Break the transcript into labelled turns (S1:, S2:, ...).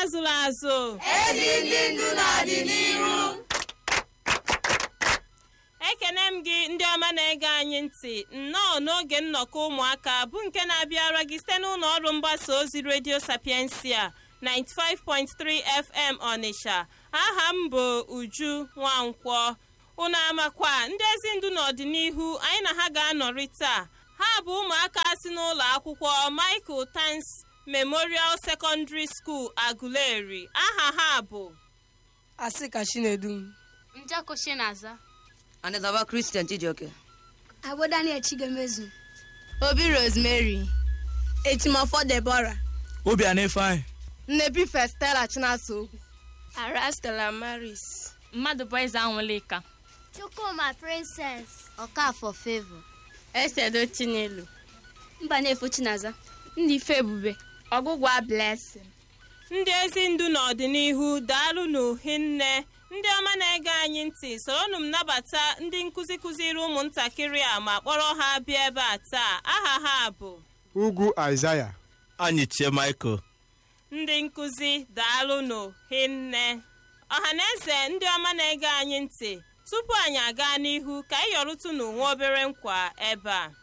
S1: azụrụ azụ
S2: ezi ndị ndu n'ọdịnihu
S1: ekene m gị ndị ọma na-ege anyị ntị nnọọ n'oge nnọkọ ụmụaka bụ nke na-abịara gị site n'ụlọ ọrụ mgbasa ozi redio sapiensia 95.3 fm ọnịsha aha m bụ uju nwankwọ unu amakwa ndị ezi ndu n'ọdịnihu anyị na ha ga-anọrị taa ha bụ ụmụaka si n'ụlọ akwụkwọ michael tans memorial secondary school aguleri aha ha bụ
S3: asị ka chinedum
S4: njako shinaza
S5: Anịzaba Christian Chijioke.
S6: Agbo Daniel Chigemezu.
S4: obi rosemary
S3: etimofo debora
S7: Obianọ Ifeanyị.
S3: nnebi festela chinasa okwu
S4: arastela maris mmadụ bụ eze anwụlịka
S6: Chukwuma Princess.
S4: ọkafọ favor
S3: esedo chinelu
S6: Mbanefo Chinaza.
S4: ndị ife ebube
S3: ọgụgwa blessing
S1: ndị ezi ndu n'ọdịnihu daalụ n'uhinne ndị ọma na-ege anyị ntị soronụ m nabata ndị nkụzi kụziri ụmụntakịrị a ma kpọrọ ha bịa ebe a taa aha ha bụ
S8: ugwu aịzaya
S7: Anyị chie Michael.
S1: ndị nkụzi daalụ n'uhinne ọha na eze ndị ọma na-ege anyị ntị tupu anyị aga n'ihu ka anyị yọrụtụ n'onwe obere nkwa ebe a